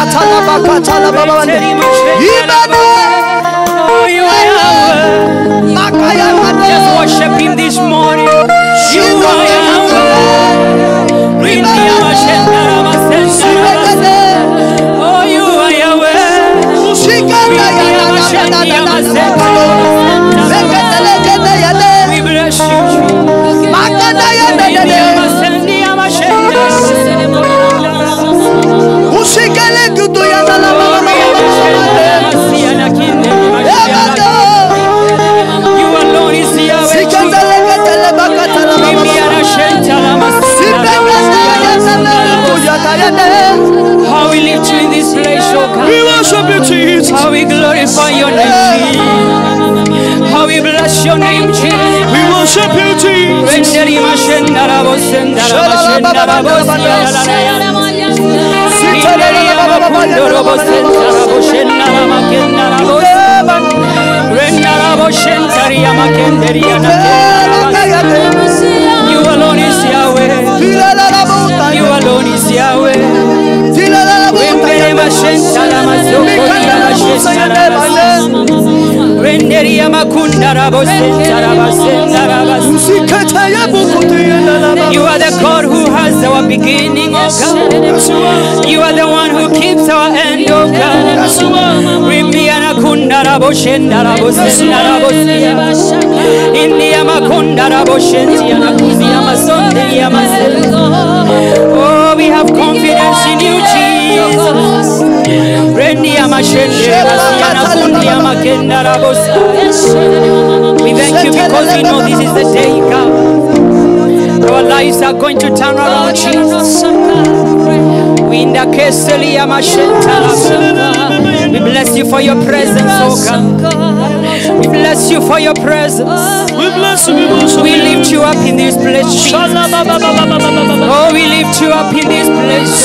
katala bakatala baba bande. Ibada Oh, you are Yahweh. makaya Just mande. worship Him this morning. You Shiva are Yahweh. Rindi Amashenda Ramasenda Ramasenda. Oh, you are Yahweh. Musikanda ya da da da da da da da da. Leketele kete ya de. We bless you, Jesus. Makanda ya de de Rindi de. Amasendi Amashenda. Musikele kutu ya da la baba baba baba bande. Ebada. You alone is Yahweh. Siketele ketele bakatala baba Rindi baba. Arashenta Ramasenda Sipekete ya da Ramasenda. da kuya da ya de. How we lift you in this place, oh God. We worship you, Jesus. How we glorify your name, Jesus. How we bless your name, Jesus. We worship you, Jesus. Renderi mashendara bosendara mashendara bosendara Rinderi amakundoro bosendara boshendara makendara bos Rendara boshendari amakenderi anakendara You alone is Yahweh. You alone is Yahweh. Renderi mashendara masokondara mashendara bos Renderi amakundara bosendara basendara bas You are the God who has our beginning, oh God. You are the one who keeps our end, oh God. Rimbiana kundara boshendara bosendara bosia. India makundara boshendiana kuzia masonde yamasel. Oh, we have confidence in you, Jesus. Rendia mashendera basiana kundia makendara bosia. We thank you because we know this is the day, God. Our lives are going to turn around, Jesus. We in the Keselia Mashenta. We bless you for your presence, oh God. We bless you for your presence. We bless you, we worship We you. lift you up in this place, Jesus. Oh, we lift you up in this place.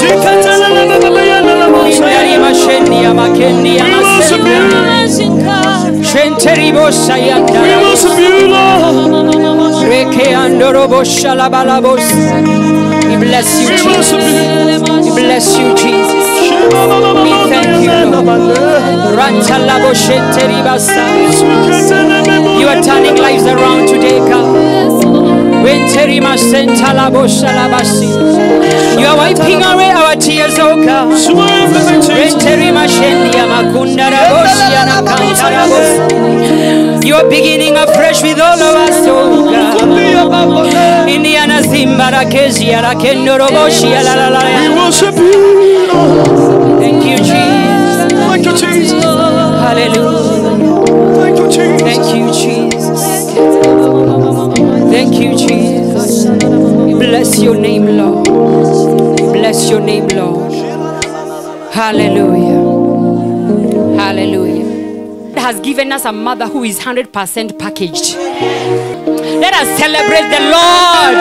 Indari Mashendia Makendia We worship Masenda. you. Shenteribo We Sayanda. worship you, Lord. Reke Andorobo Shalabalabos. We bless you, We worship Jesus. you. We bless you, Jesus. We thank you, Lord. Rantalabo Shenteribasa. You are turning lives around today, God. Wenterima Sentalabo Shalabasi. You are wiping away our tears, oh God. Wenterima Shendia Makunda Raboshi Anakanta Rabos. You are beginning afresh with all of us, oh God. Indiana Zimba Rakezi Arakendo Roboshi We Alalala. worship you, Lord. Thank you, Jesus. Thank you, Jesus. Hallelujah. Thank you, Jesus. Thank you, Jesus. Thank you, Jesus. We bless your name, Lord. We bless your name, Lord. Hallelujah. Hallelujah. God has given us a mother who is 100% packaged. Let us celebrate the Lord.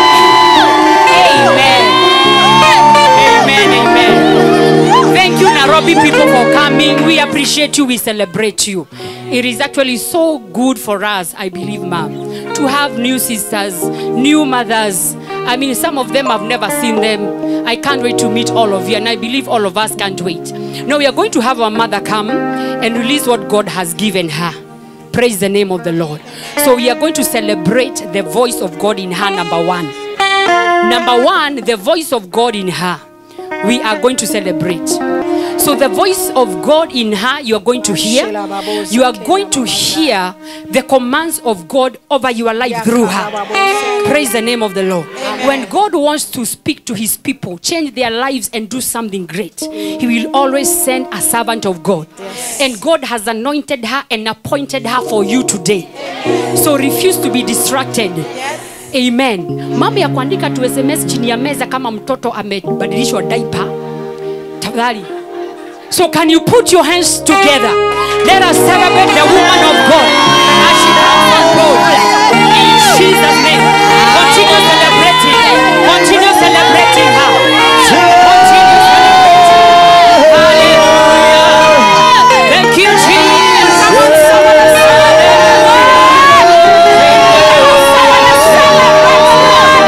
Amen. Amen. Amen. Thank you, Nairobi people, for coming. We appreciate you. We celebrate you. It is actually so good for us, I believe, ma'am, to have new sisters, new mothers. I mean, some of them I've never seen them. I can't wait to meet all of you, and I believe all of us can't wait. Now, we are going to have our mother come and release what God has given her. Praise the name of the Lord. So, we are going to celebrate the voice of God in her, number one. Number one, the voice of God in her. We are going to celebrate. So, the voice of God in her, you are going to hear. You are going to hear the commands of God over your life through her. Praise the name of the Lord. When God wants to speak to his people, change their lives, and do something great, he will always send a servant of God. And God has anointed her and appointed her for you today. So, refuse to be distracted. amen mambo ya kuandika tu sms chini ya meza kama mtoto amebadilishwa diaper tafadhali so can you put your hands together let us celebrate the woman of god as she comes on board in jesus name continue celebrating continue celebrating her continue celebrating hallelujah thank you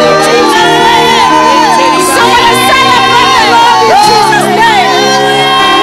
jesus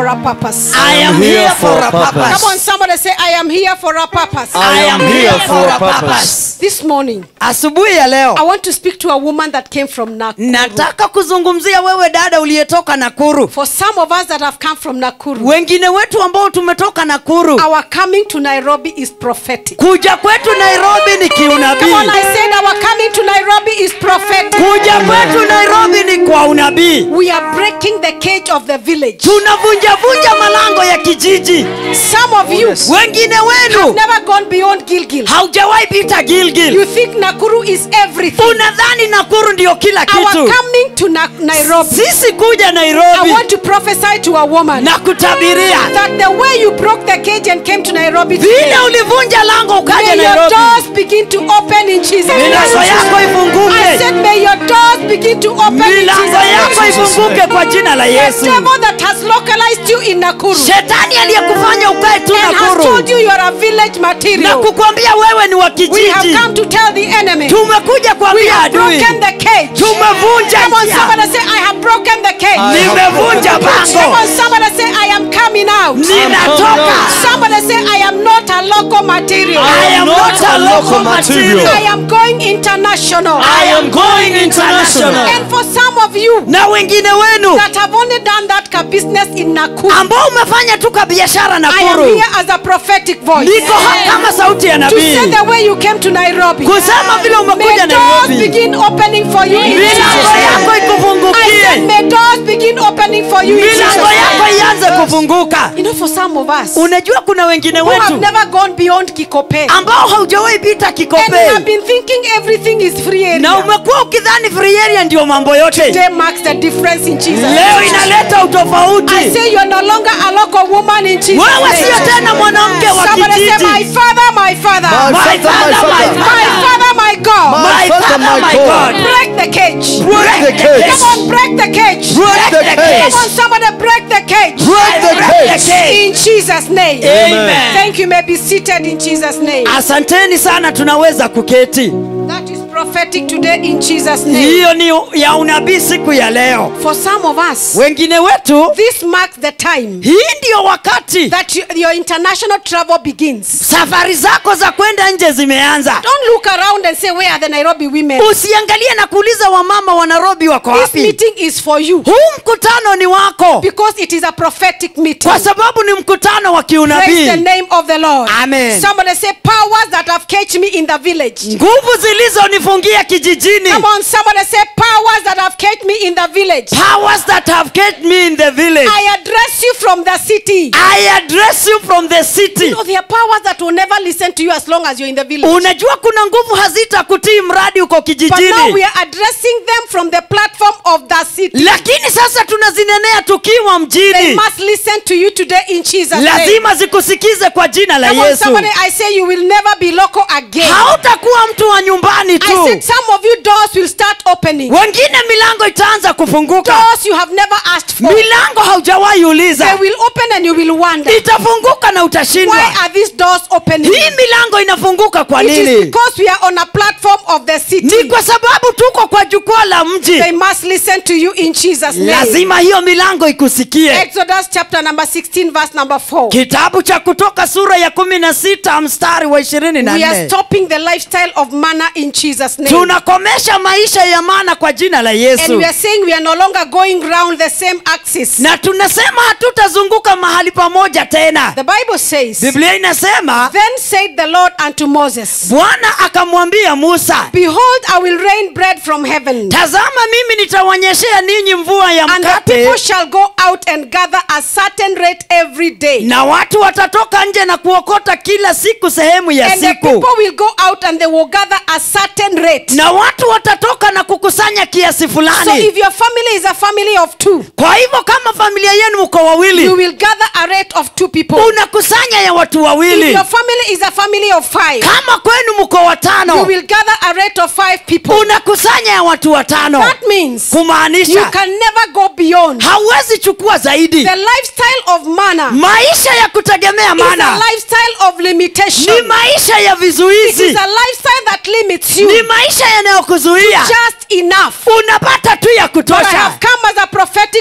a purpose. I am here for a Come on, purpose. somebody say, I am here for a purpose. I am here for a purpose. This morning, Asubuhi ya leo I want to speak to a woman that came from Nakuru. nataka kuzungumzia wewe dada uliyetoka Nakuru, For some of us that have come from Nakuru, wengine wetu ambao tumetoka Nakuru. our coming to Nairobi is prophetic. Kuja kwetu Nairobi ni Come on, kiunabii. I said our coming to Nairobi is prophetic. Kuja kwetu Nairobi ni kwa unabii. We are breaking the cage of the village. Tunavunjavunja malango ya kijiji. Some of you Wengine have wenu never gone beyond Gilgil. haujawahi pita Gilgil. You think Nakuru is everything. Unadhani Nakuru ndio kila Our kitu. coming to Na- Nairobi. Sisi kuja I Nairobi want to prophesy to a woman na kutabiria that the way you broke the cage and came to Nairobi vile today, ulivunja lango ukaja may your Nairobi, doors begin to open in Jesus' milango yako name. I ifunguke, said, may your doors begin to open in milango yako Jesus' name. ifunguke kwa jina la The Yesu. devil that has localized you in Nakuru Shetani aliyekufanya ukae tu and has told Nakuru you you are a village na material. kukwambia wewe ni wa We have kijiji, come to tell the enemy. tumekuja We kuambia have adui, broken the cage. tumevunja Come on, njia, somebody say, I have broken the cage. nimevunja Come pango, on, somebody say, I am coming out. ninatoka. Somebody say, I am not a local material. I am not a local material. I am going international. I am going international. And for some of you Na wengine wenu that have only done that ka business in Nakuru, ambao umefanya tu ka biashara I am Nakuru, here as a prophetic voice. niko hapa kama sauti ya To say nabii the way you came to Nairobi. kusema vile May umekuja doors Nairobi, begin opening for you in Jesus' milango yako name. I said, ikufungukie, may doors begin opening for you in Jesus' milango yako name. ianze kufunguka. You know, for some of us Unajua kuna wengine who have wetu never gone beyond Kikope ambao haujawahi pita and have Kikope been thinking everything is free na area. umekuwa ukidhani free area ndio mambo yote. Today marks the difference in Jesus' Leo name. inaleta I utofauti. say you are no longer a local woman in Jesus' Wewe sio name. tena mwanamke wa Somebody say, my kijiji. father, my father. My My father, father, my my My father, father, my God. my father, my God. Break the cage. Break the cage. Come on, break the cage. Break the cage. Come on, somebody break the cage. Break the Break the cage. cage. In Jesus' name. Amen. Thank you. May be seated in Jesus' name. Asanteni sana, tunaweza kuketi. That is prophetic today in Jesus' name. Hiyo ni ya unabii siku ya leo. For some of us, Wengine wetu, this marks the time hii ndio wakati that you, your international travel begins. safari zako za kwenda nje zimeanza. Don't look around and say, Where are the Nairobi women? Usiangalie na kuuliza wamama wa Nairobi wako This wapi. meeting is for you Huu mkutano ni wako, because it is a prophetic meeting. kwa sababu ni mkutano wa Praise the kiunabii. name of the Lord. Amen. Somebody say, Powers that have caged me in the village. Nguvu zilizonifungia kijijini, Come on, somebody say, Powers that have caged me in the village. powers that have kept me in the village. I address you from the city. I address you from the city. You know, there are powers that will never listen to you as long as you're in the village. Unajua kuna nguvu hazitakutii mradi uko But now we kijijini, are addressing them from the platform of the city. lakini sasa tunazinenea tukiwa They mjini. must listen to you today in Jesus' name. Lazima zikusikize kwa jina la Come on, Yesu. somebody, I say you will never be local again. Hautakuwa mtu wa nyumbani I tu, said some of you doors will start opening. wengine milango itaanza kufunguka, Doors you have never asked for. milango haujawahi They uliza will open and you will wonder. itafunguka na Why utashindwa. are these doors opening? Hii milango inafunguka kwa It is nini? because we are on a platform of the Ni city. kwa sababu tuko kwa jukwaa la mji. They must listen to you in Jesus' name. Lazima hiyo milango ikusikie. Exodus chapter number 16, verse number 4. Kitabu cha Kutoka sura ya kumi na sita mstari wa ishirini na We are nne stopping the lifestyle of manna in Jesus' name. tunakomesha maisha ya maana kwa jina la And Yesu, we are saying we are no longer going round the same axis. na tunasema hatutazunguka mahali pamoja tena. The Bible says, Biblia inasema Then said the Lord unto Moses, Bwana akamwambia Musa, Behold, I will rain bread from heaven, tazama mimi nitawanyeshea ninyi mvua ya and the mkate, people shall go out and gather a certain rate every day. na watu watatoka nje na kuokota kila siku sehemu ya And the siku, people will go out and they will gather a certain rate. na watu watatoka na kukusanya kiasi So fulani. if your family is a family of two, Kwa hivyo kama familia yenu mko you wawili, will gather a rate of two people. unakusanya ya watu If wawili. your family is a family of five, Kama kwenu mko you watano, will gather a rate of five people. unakusanya ya watu watano, That means you kumaanisha can never go beyond. hauwezi chukua zaidi. The lifestyle of manna Maisha ya kutegemea is a mana lifestyle of ni limitation. maisha ya It vizuizi, is a lifestyle that limits you ni maisha yanayokuzuia just enough. unapata tu ya But I kutosha. have come as a prophetic voice in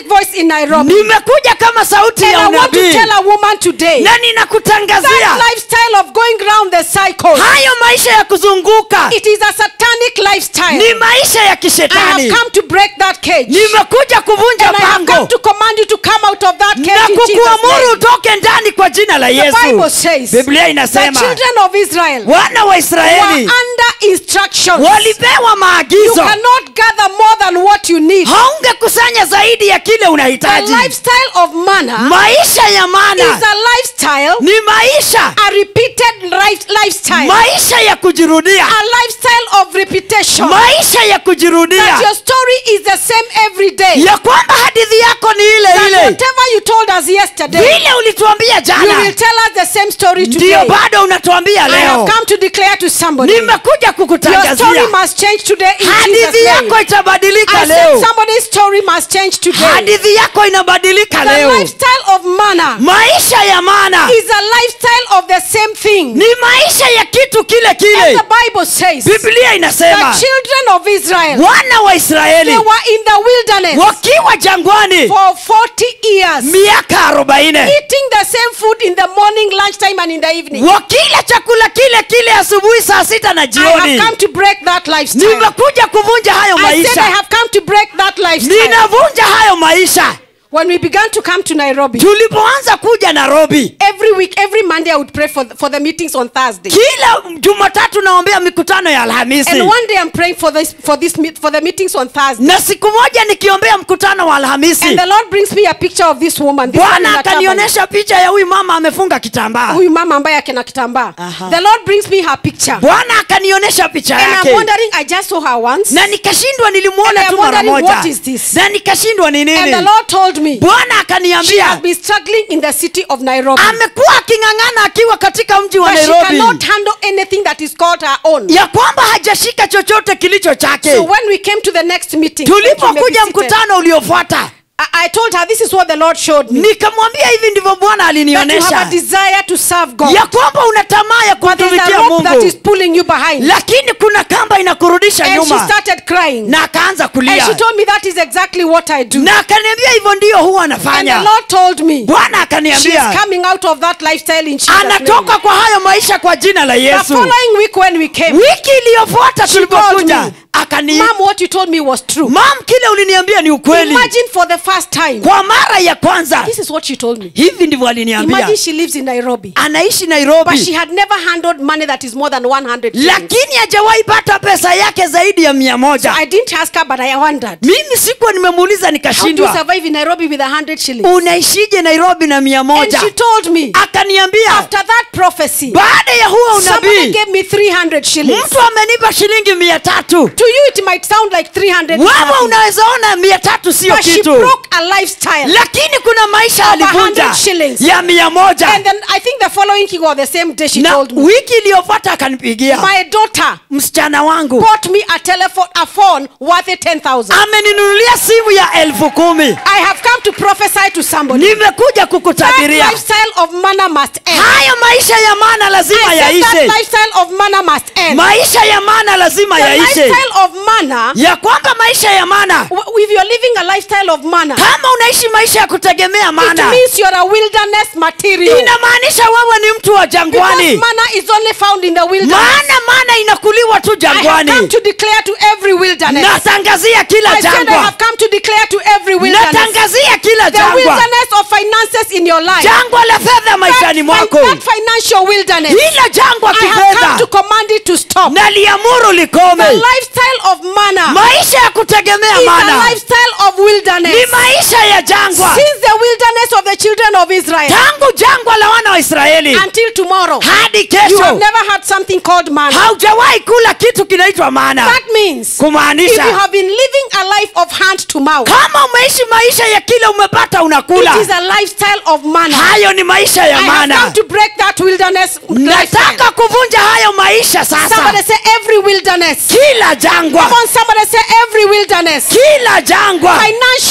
in Nairobi. nimekuja kama sauti And ya I want to unabii tell a woman today na that ninakutangazia lifestyle of going round the cycle, hayo maisha ya kuzunguka it is a satanic lifestyle. ni maisha ya I have kishetani come to break that cage. nimekuja kuvunja And I have come pango to command you to come out of that na cage in Jesus' kukuamuru name. utoke ndani kwa jina la The Bible yesu says biblia the inasema children of Israel wana wa were israeli under instructions. walipewa You maagizo cannot gather more than what you need. haungekusanya zaidi ya kile The unahitaji lifestyle of manna maisha ya is mana a lifestyle, ni maisha a repeated life, lifestyle, maisha ya kujirudia a lifestyle of repetition. maisha ya That kujirudia your story is the same every day. ya kwamba hadithi yako ni ile That ile whatever you told us yesterday, vile ulituambia you jana will tell us the same story ndiyo today. bado unatuambia I have leo come to declare to somebody. nimekuja Your story kukutangazia must change today in Jesus' hadithi name. yako itabadilika I said leo somebody's story must change today. hadithi yako inabadilika The leo lifestyle of manna maisha ya mana is a lifestyle of the same thing. ni maisha ya kitu kile As kile the Bible says, biblia the inasema children of Israel, wana wa they israeli were in the wilderness wakiwa jangwani for 40 years, miaka arobaini eating the same food in the morning, lunchtime, and in the evening. wakila chakula kile kile asubuhi saa sita na I jioni have come to break that lifestyle. nimekuja kuvunja hayo I said I maisha have come to break that lifestyle. ninavunja hayo maisha When we began to come to Nairobi, tulipoanza kuja nairobi every week, every Monday, I would pray for the, for the meetings on Thursday. kila jumatatu naombea mikutano ya alhamisi And one day I'm praying for this for this meet, for the meetings on Thursday. na siku moja nikiombea mkutano wa alhamisi And the Lord brings me a picture of this woman. This woman in bwana a turban. akanionyesha picha ya huyu mama amefunga kitambaa Huyu mama ambaye akina kitambaa. Aha. The Lord brings me her picture. bwana akanionyesha picha And I'm yake wondering, I just saw her once. na nikashindwa And nilimwona I'm tu mara wondering, moja what is this? na nikashindwa ni And the nini Lord told me bwana she has akaniambia been struggling in the city of Nairobi. amekuwa aking'ang'ana akiwa katika mji wa But she nairobi cannot handle anything that is called her own. ya kwamba hajashika chochote kilicho chake So when we came to the next meeting, thank you, may be tulipokuja seated. mkutano uliofuata I, I told her this is what the Lord showed me. nikamwambia hivi ndivyo bwana That you have a alinionyesha desire to serve God. ya kwamba una tamaa ya But there's a kumtumikia rope that is mungu pulling you behind. lakini kuna kamba inakurudisha And she nyuma started crying. na akaanza And kulia she told me that is exactly what I do. na akaniambia hivyo ndiyo huwa And the anafanya Lord told me bwana she is akaniambia coming out of that lifestyle in Jesus' name. anatoka kwa hayo maisha kwa jina la The yesu following week when we came, wiki iliyofuata She called me. tulipokuja akani Mom, what you told me was true. mam kile uliniambia ni ukweli Imagine for the first time. kwa mara ya kwanza This is what she told me. hivi ndivyo aliniambia Imagine she lives in Nairobi. anaishi But she nairobi had never handled money that is more than 100 shillings. lakini hajawahi pata pesa yake zaidi ya mia moja I didn't ask her, but I wondered. mimi sikuwa nimemuuliza How do you nikashindwa survive in Nairobi with 100 shillings? unaishije nairobi na mia And moja she told me, akaniambia after that prophecy, baada ya huo somebody unabii gave me 300 shillings. mtu amenipa shilingi mia tatu To you, it might sound like 300. is wewe nothing. unaweza ona mia tatu sio But she kitu broke a lifestyle. lakini kuna maisha Of alivunja 100 shillings. ya mia moja And then I think the following week or the same day she na told me, wiki iliyofuata akanipigia my daughter msichana wangu bought me a telephone, a phone worth 10,000. ameninunulia simu ya elfu kumi I have come to prophesy to somebody. nimekuja That kukutabiria lifestyle of manna must end. haya maisha ya maana lazima I said that yaishe lifestyle of manna must end. maisha ya maana lazima The yaishe lifestyle of manna, ya kwamba maisha ya maana w- if you're living a lifestyle of manna, kama unaishi maisha ya kutegemea it maana means you're a wilderness material. inamaanisha wewe ni mtu wa Because jangwani manna is only found in the wilderness. maana maana inakuliwa tu I have come jangwani to declare to every wilderness. natangazia I kila said I jangwa have come to declare to every wilderness. natangazia kila The jangwa wilderness of finances in your life. jangwa la fedha That, maishani fin- mwako that financial wilderness. hila jangwa I have come to kifedha command it to stop. naliamuru The likome lifestyle of manna maisha ya kutegemea is a mana lifestyle of wilderness. ni maisha ya jangwa Since the wilderness of the children of Israel tangu jangwa la wana wa israeli until tomorrow, hadi you have kesho never had something called manna. haujawahi kula kitu kinaitwa mana That means if you kumaanisha have been living a life of hand to mouth, kama umeishi maisha ya kile umepata unakula it is a lifestyle of manna. hayo ni maisha ya I have come mana to break that wilderness lifestyle. nataka kuvunja hayo maisha Somebody sasa say every wilderness. kila jangwa Come on, somebody say every wilderness. kila jangwa Financial wilderness.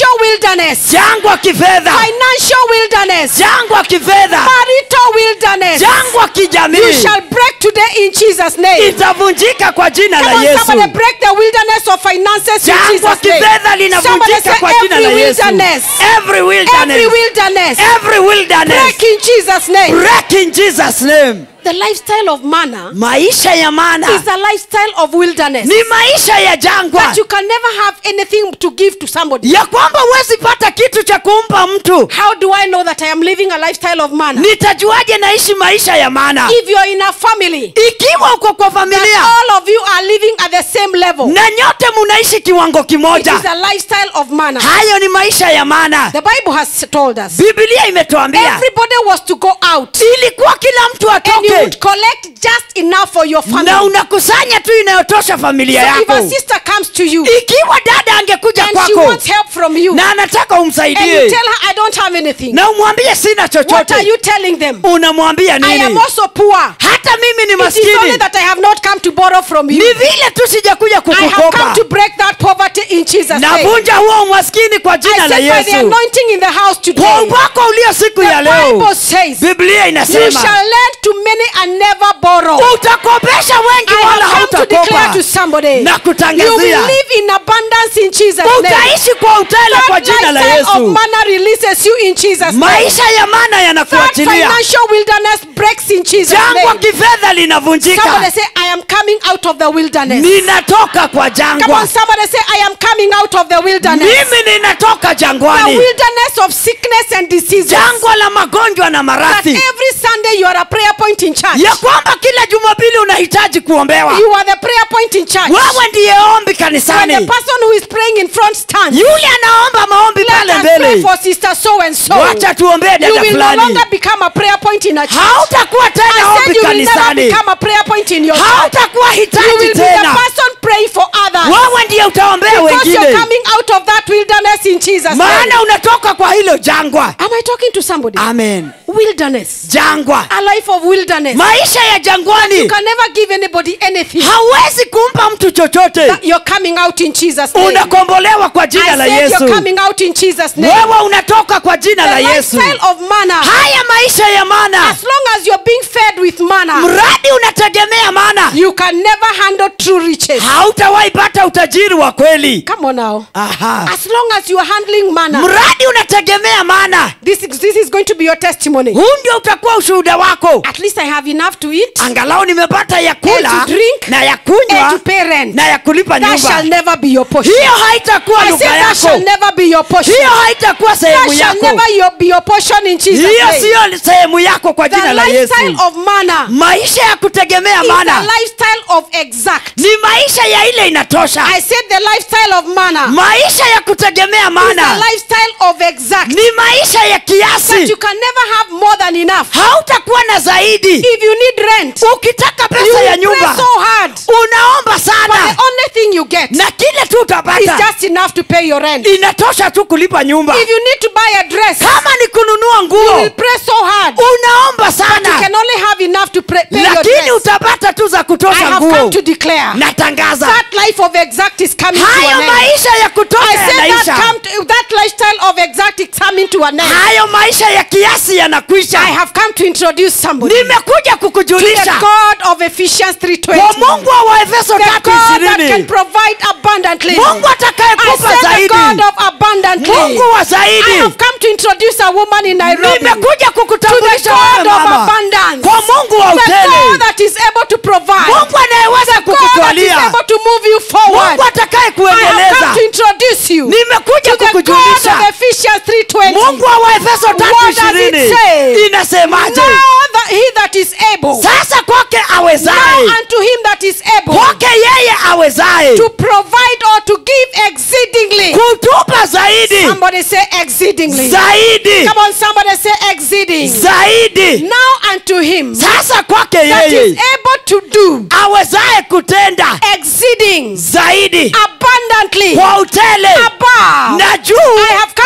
wilderness, jangwa kifedha financial wilderness, jangwa kifedha marital wilderness, jangwa you kijamii shall break today in Jesus' name. itavunjika kwa jina Come la on, yesu somebody break the wilderness of finances in jangwa Jesus' name. kifedha Somebody linavunjika say kwa jina la every yesu wilderness, every every wilderness wilderness, every wilderness break in Jesus' name. break in jesus name The lifestyle of manna maisha ya mana is a lifestyle of wilderness. ni maisha ya jangwa That you can never have anything to give to somebody. ya kwamba huwezi pata kitu cha kumpa mtu How do I know that I am living a lifestyle of manna? nitajuaje naishi maisha ya mana If you're in a family, ikiwa uko kwa that familia all of you are living at the same level, na nyote munaishi kiwango it kimoja is a lifestyle of manna. hayo ni maisha ya mana The Bible has told us bibilia imetuambia everybody was to go out ilikuwa kila mtu and you atoke would collect just enough for your na family. unakusanya tu inayotosha familia So if a yako sister comes to you ikiwa dada angekuja and she kwako wants help from you, na anataka and you umsaidie tell her, I don't have anything, na umwambie sina what are chochote you telling them? unamwambia I am nini also poor. hata mimi ni It is only maskini that I have not come to borrow from you. ni vile tu sijakuja I have come kukukopa to break that poverty in Jesus' name. navunja huo umaskini kwa I jina la said by the yesu anointing in the house kwa today, upako ulio siku the ya leo Bible says, biblia you inasema shall lend to many and never borrow. utakopesha wengi I wala have come to declare hautakopa to somebody, na you kutangazia will live in abundance in Jesus' name. utaishi kwa utele kwa That jina la lifestyle of yesu manna releases you in Jesus' name. maisha ya mana That yanakuachilia financial wilderness breaks in Jesus' jangwa name. kifedha Somebody linavunjika say, I am coming out of the wilderness. ninatoka kwa Come on, jangwa somebody say, I am coming out of the wilderness. mimi ninatoka The jangwani wilderness of sickness and diseases. jangwa la magonjwa na That maradhi every Sunday you are a prayer point in church. ya kwamba kila jumapili unahitaji kuombewa You are the prayer point in church. wewe ndiye ombi When the kanisani person who is praying in front stands, yule anaomba maombi let pale us pray mbele for sister so and so. wacha tuombee You dada will no fulani longer become a prayer point in a church. hautakuwa tena I said ombi you will never kanisani become a prayer point in your church. hautakuwa You hitaji will be the tena person praying for others. wewe ndiye utaombea Because you're wengine coming out of that wilderness in Jesus' name. maana unatoka kwa hilo jangwa Am I talking to somebody? amen Wilderness. jangwa A life of wilderness. maisha ya You jangwani can never give anybody anything. hawezi kumpa mtu chochote That You're coming out in Jesus' name. unakombolewa kwa jina I la said yesu you're coming out in Jesus' name. wewe unatoka kwa jina la The yesu lifestyle of manna. haya maisha ya mana As long as you're being fed with manna, mradi unategemea mana you can never handle true riches. hautawahi pata utajiri wa kweli Come on now. Aha. As long as you are handling manna, mradi unategemea mana this is, this is going to be your testimony. huu ndio utakuwa ushuhuda wako At least I have enough to eat angalau nimepata ya and kula to drink na ya and kunywa to pay rent. na ya kulipa That shall nyumba never be your portion. hiyo haitakuwa I lugha said that shall yako never be your portion. hiyo haitakuwa sehemu That shall yako never your, be your portion in Jesus' hiyo name. siyo sehemu yako kwa The jina la lifestyle yesu of manna maisha ya kutegemea is a mana lifestyle of exact. ni maisha ya ile inatosha I said the lifestyle of manna maisha ya kutegemea is a mana lifestyle of exact. ni maisha ya That you kiasi can never have more than enough. hautakuwa na zaidi If you need rent, ukitaka you pesa ya will pray nyumba so hard. unaomba But the sana only thing you get na kile tu is utapata just enough to pay your rent. inatosha tu kulipa nyumba If you need to buy a dress, kama ni kununua you nguo will pray so hard. unaomba You sana can only have enough to pray, pay your lakini dress. utapata tu za I kutosha have come nguo to declare natangaza that life of exact is coming to hayo an end. maisha ya kutosha I said that, yanaisha come to, that lifestyle of exact is coming to an end. hayo maisha ya kiasi yanakwisha I have come to introduce somebody nimekuja to the kukujulisha God of Ephesians kwa 3.20. mungu wa waefeso The tatu God that can ishirini provide abundantly. mungu I atakayekupa said the zaidi God of abundantly. mungu wa I zaidi have come to introduce a woman in Nairobi. nimekuja To the kukutambulisha God wewe of mama abundance. kwa mungu wa The God utele that is able to provide. mungu anayeweza God that is kukutwalia able to move you forward. mungu atakaye I have come kuendeleza to introduce you nimekuja to the God kukujulisha of Ephesians 3.20. mungu wa waefeso tatu What does it ishirini say? inasemaje Now that he that is able, sasa kwake now awezaye unto him that is able kwake yeye awezaye to provide or to give exceedingly. kutupa zaidi Somebody say exceedingly. zaidi Come on, somebody say exceeding. zaidi Now unto him sasa kwake that is yeye able to do awezaye kutenda exceeding zaidi abundantly kwa utele above. na juu I have come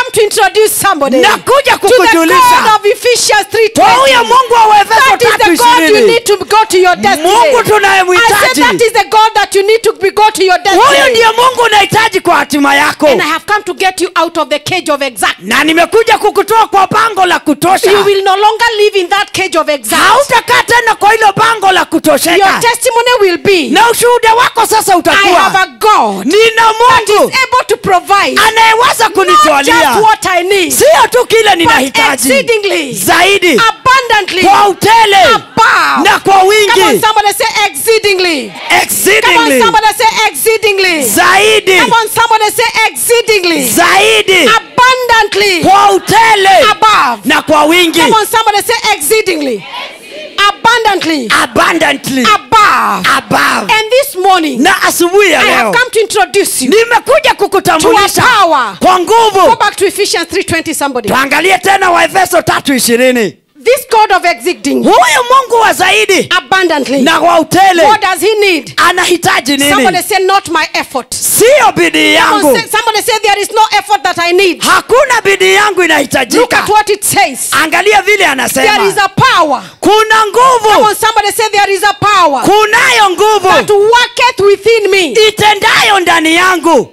come to introduce somebody Nakuja to the kukujulisha. God of Ephesians kwa huyo 3:20. mungu wa uefeso That is tatu the God you ishirini need to go to your destiny. mungu I said tunayemhitaji that is the God that you need to be, go to your huyo destiny. ndiye mungu unahitaji kwa hatima yako And I have come to get you out of the cage of exact. na nimekuja kukutoa kwa pango la kutosha You will no longer live in that cage of exact. hautakaa tena kwa hilo pango la Your kutosheka testimony will be na ushuhuda wako sasa I have utakuwa a God nina that is mungu able to provide anayeweza not kunitwalia just what I need, sio tu kile but ninahitaji exceedingly, zaidi abundantly, kwa utele above. na kwa Come on, wingi somebody say exceedingly. Come on, exceedingly somebody say exceedingly. zaidi Come on, somebody say exceedingly. zaidi Abundantly. kwa utele Above. na kwa wingi Come on, somebody say exceedingly. Abundantly. abundantly Above. above And this morning, na asubuhi ya I have leo come to introduce you. nimekuja To kukutambulisha a power. kwa Go nguvu back to Ephesians 3:20 somebody. tuangalie tena waefeso tatu ishirini This God of exceeding huyu mungu wa zaidi abundantly. na kwa utele What does he need? anahitaji Somebody nini say not my effort. siyo bidii Come on, yangu say- Somebody say there is no effort that I need. hakuna bidii yangu Look inahitajika at what it says. angalia vile There is anasema a power. kuna Come nguvu on, somebody say there is a power kunayo that nguvu worketh within me. itendayo ndani yangu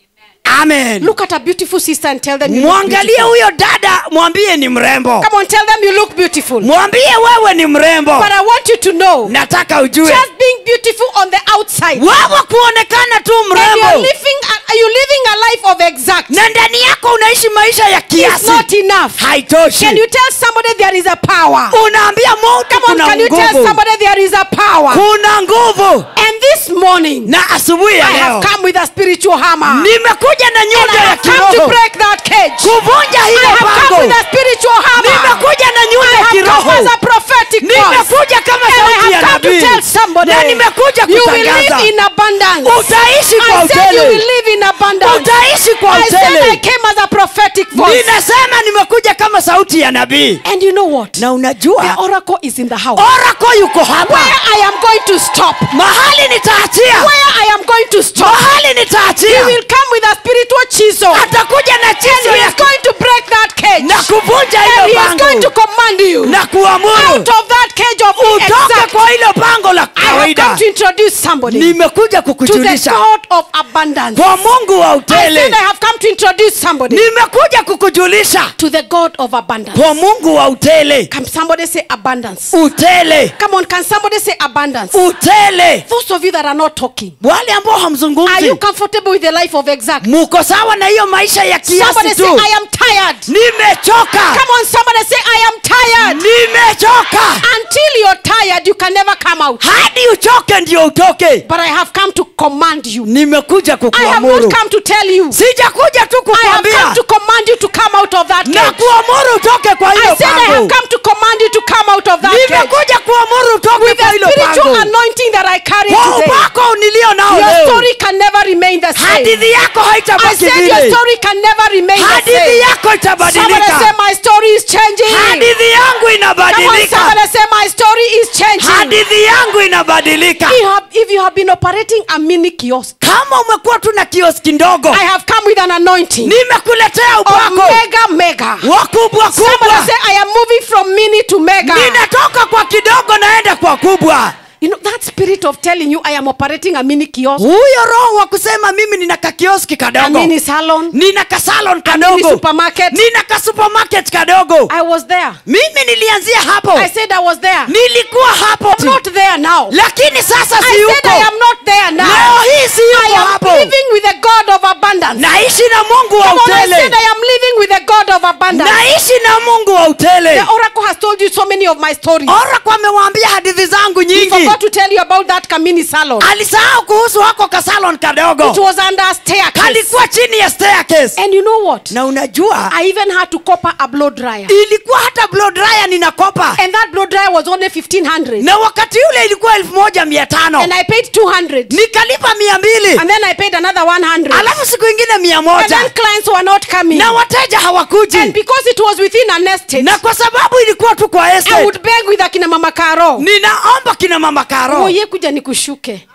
amen Look at a beautiful sister and tell them you look mwangalie beautiful. huyo dada mwambie ni mrembo Come on, tell them you look beautiful. mwambie wewe ni mrembo But I want you to know, nataka ujue just being beautiful on the outside, wewe kuonekana tu and you're mrembo living, a, you're living a life of exact, na ndani yako unaishi maisha ya is kiasi not enough. haitoshi Can you tell somebody there is a power? unaambia mtu Come on, kuna can you tell nguvu somebody there is a power? kuna nguvu And this morning, na asubuhi I ya have leo come with a spiritual hammer. nimekuja na And nyundo I ya have come to kiroho break that cage. kuvunja I hilo have come pango with a spiritual hammer. nimekuja na I nyundo ya have come kiroho as a prophetic voice. nimekuja kama And I sauti ya have come to nabii tell somebody na nimekuja you will kutangaza live in abundance. utaishi kwa I said you utele will live in abundance. utaishi kwa I said I utele came as a prophetic voice. ninasema nimekuja kama sauti ya nabii And you know what? na The unajua oracle is in the house. orako yuko hapa Where I am going to stop. mahali nitaachia Where I am going to stop. mahali He nitaachia will come with a spiritual chisel. atakuja na And chizo he ya is going to break that cage. na kuvunja And he hilo is going to pango command you na kuamuru out of that cage of utoke exact. kwa hilo pango la I have come kawaida to introduce somebody nimekuja to the kukujulisha God of abundance. kwa mungu wa I said utele I have come to introduce somebody nimekuja kukujulisha to the God of abundance. kwa mungu wa utele Can somebody say abundance? utele Come on, can somebody say abundance? utele Those of you that are not talking, wale ambao are you hamzungumzi comfortable with the life of exact? muko sawa na hiyo maisha ya Somebody kiasi say, tu I am tired. nimechoka Come on, somebody say, I am tired. nimechoka Until you're tired, you can never come out. hadi uchoke ndio utoke But I have come to command you. nimekuja I have kukuamuru not come to tell you. sijakuja tu I have come kukwambia to command you to come out of that na cage. kuamuru utoke kwa I hilo said I have pango come to command you to come out of that cage. nimekuja kuamuru utoke With kwa the hilo spiritual pango anointing that I carry kwa today, upako nilio nao your leo story can never remain the same. hadithi yako I haitabaki said your vile story can never remain the hadithi same. yako Somebody say itabadilika my story is changing. hadithi yangu Come on, inabadilika somebody say my story is changing. hadithi yangu inabadilika If you have, if you have been operating a mini kiosk, kama umekuwa tu na kioski ndogo I have come with an anointing nimekuletea of upako mega mega. wakubwa Somebody kubwa say I am moving from mini to mega. ninatoka kwa kidogo naenda kwa kubwa You know that spirit of telling you I am operating a mini kiosk, huyo roho wa kusema mimi nina kakioski a kadogo mini salon. nina kasalon mini kadogo supermarket. nina kasupermarket kadogo I was there. mimi nilianzia hapo I said I was there. nilikuwa hapo I'm not there now. lakini sasa I si said yuko I am not there leo now. hii si I yuko am hapo living with the God of abundance. naishi na mungu wa Come on, I said utele I am living with the God of abundance. naishi na mungu wa utele The oracle has told you so many of my stories. orako amewaambia hadithi zangu He nyingi forgot to tell you about that Kamini salon. alisahau kuhusu hako kasalon It kadogo was under a staircase. kalikuwa chini ya staircase And you know what? na unajua I even had to copper a blow dryer. ilikuwa hata blow dryer ninakopa And that blow dryer was only 1500 na wakati ule ilikuwa elfu moja mia tano And I paid 200 nikalipa mia mbili And then I paid another 100 alafu siku ingine mia And moja then clients were not coming. na wateja And hawakuji because it was within an estate, na kwa sababu ilikuwa tu kwa I estate would beg with akina mama Karo. ninaomba kina mama karo Oye kuja nikushuke.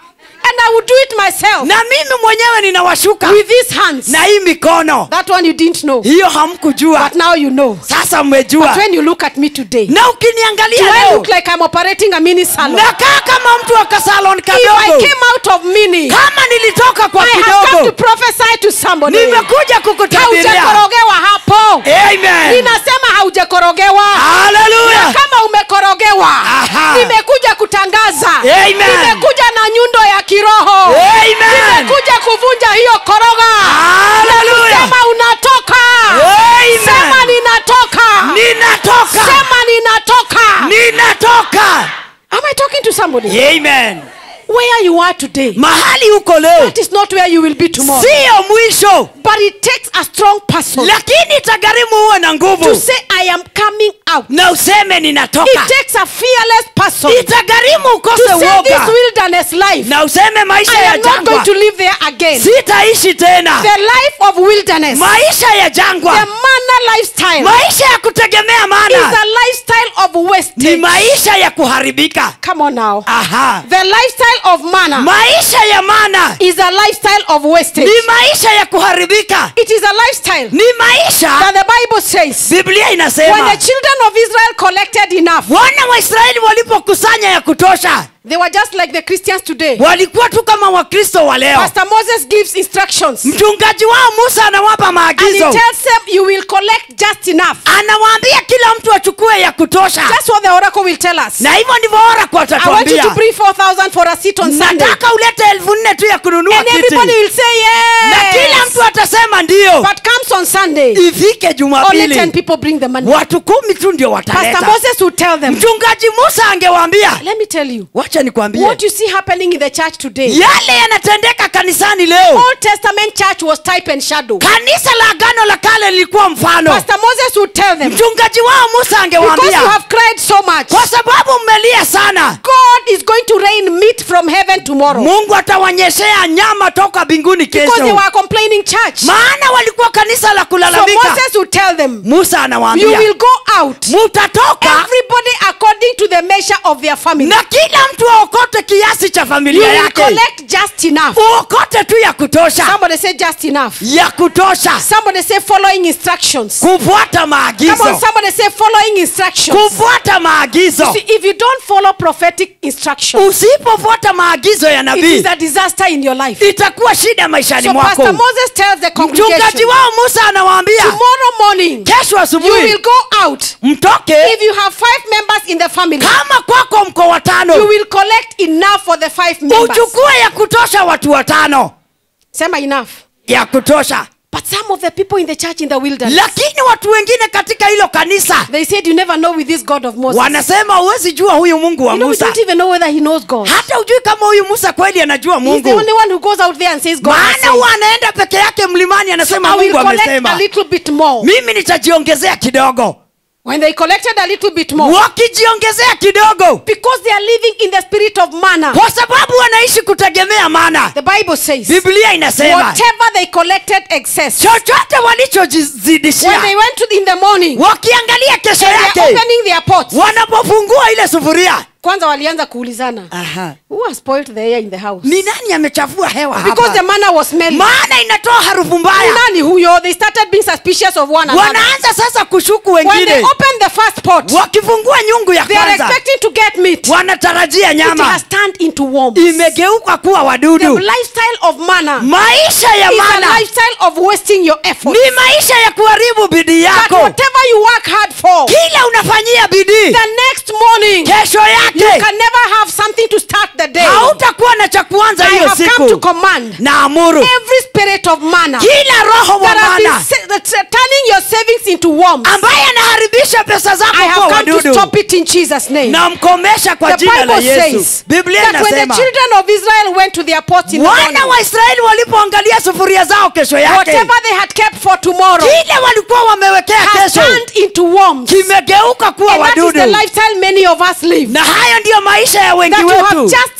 And I will do it myself na mimi mwenyewe ninawashuka with these hands. na hii mikono That one you didn't know. hiyo hamkujua But now you know. sasa But mmejua when you look at me today, na do ukiniangalia I leo look like I'm operating a mini salon? nakaa kama mtu wa kasalon If I kadogo came out of mini, kama nilitoka kwa I have come to kidogo prophesy to somebody. nimekuja kukutabiria Haujakorogewa hapo. amen Ninasema haujakorogewa. haleluya Na kama umekorogewa Aha. nimekuja kutangaza Amen. nimekuja na nyundo ya kiroho amen nimekuja kuvunja hiyo koroga haleluya sema unatoka Amen. sema ninatoka ninatoka sema ninatoka ninatoka am i talking to somebody amen where you are today mahali huko leo that is not where you will be tomorrow siyo mwisho but it takes a strong person lakini itagharimu uwe na to nguvu say i am coming out na useme it ninatoka takes a fearless person itagharimu to ukose say this uoga wilderness life na useme maisha i ya am not going jangwa to live there again sitaishi tena the life of wilderness maisha ya the jangwa manna lifestyle maisha ya kutegemea is mana a lifestyle of ni wastage maisha ya kuharibika come on now aha the lifestyle of manna maisha ya mana is a lifestyle of wastage ni maisha ya kuharibika it is a lifestyle ni maisha that the bible says biblia when inasema the children of israel collected enough wana wa israeli walipokusanya ya kutosha they were just like the christians today walikuwa tu kama wakristo wa leo pastor moses gives instructions mchungaji wao musa anawapa and he maagizo tells them you will collect just enough anawaambia kila mtu achukue ya kutosha that's what the oracle will tell us na hivyo ndivyo oraku i want you to atatuambia bring 4000 for a seat on sunday nataka ulete elfu nne tu ya kununua and kiti everybody will say na kila yes mtu atasema ndio but comes on sunday ifike only 10 jumapili people bring the money watu kumi tu ndio pastor wataleta moses will tell them mchungaji musa angewaambia let me tell you wacha nikwambie what you see happening in the church today yale yanatendeka kanisani leo old testament church was type and shadow kanisa la agano la kale lilikuwa mfano pastor moses would tell them mchungaji wao musa because you angewaambia have cried so much kwa sababu mmelia sana god is going to rain meat from heaven tomorrow mungu atawanyeshea nyama toka mbinguni because they kesho were complaining church maana walikuwa kanisa la so kulalamika moses would tell them musa you anawaambia will go out mutatoka everybody according to the measure of their family na kila mtu aokote kiasi cha you familia will yake collect just enough uokote tu ya kutosha somebody say just enough ya kutosha somebody say following instructions kufuata come on maagizo somebody say following instructions kufuata maagizo See, if you don't follow prophetic instructions usipofuata maagizo ya it nabii is a disaster in your life itakuwa shida maishani so mwako pastor moses tells the mchungaji congregation wao musa anawaambia tomorrow morning kesho you asubuhi will go out mtoke if you have five members in the family kama kwako mko you watano will collect enough for the five members uchukue ya kutosha watu watano sema enough ya kutosha but some of the people in the church in the wilderness lakini watu wengine katika hilo kanisa they said you never know with this god of moses wanasema huwezi jua huyu mungu wa you know, we musa don't even know whether he knows god hata ujui kama huyu musa kweli anajua he's the mungu only one who goes out there and says god has maana said. huwa anaenda peke yake mlimani anasema I will mungu collect amesema a little bit more mimi nitajiongezea kidogo when they collected a little bit more wakijiongezea kidogo because they are living in the spirit of manna kwa sababu wanaishi kutegemea mana the bible says biblia inasema whatever they collected excess chochote when walichojizidishia they went to in the morning wakiangalia kesho they are yake opening their pots wanapofungua ile sufuria kwanza walianza kuulizana Aha. who has spoiled the air in the house ni nani amechafua hewa because the hapa manna was smelling maana inatoa harufu Ni mbaya nani huyo they started being suspicious of one another wanaanza sasa kushuku when they wengine opened the first pot wakifungua nyungu ya they are kwanza expecting to get meat wanatarajia it nyama has turned into worms imegeuka kuwa the wadudu lifestyle of manna maisha ya is a mana lifestyle of wasting your effort ni maisha ya kuharibu bidii that yako whatever you work hard for kila unafanyia bidii the next morning kesho you yake can never have something to start the day hautakuwa na cha kuanza I hiyo have come to siku command na amuru every spirit of manna kila roho wa that has been mana sa- that's uh, turning your savings into worms ambaye anaharibisha pesa zako I kuwa have come to wadudu stop it in Jesus name namkomesha kwa the jina la Bible yesu says biblia that when the inasema children of Israel went to their pots in the wana morning wa israeli walipoangalia sufuria zao kesho yake whatever they had kept for tomorrow kile walikuwa wamewekea has kesho turned into worms kimegeuka kuwa and that is wadudu the lifestyle many of us live na hayo ndiyo maisha ya wengi that you have wetu just enough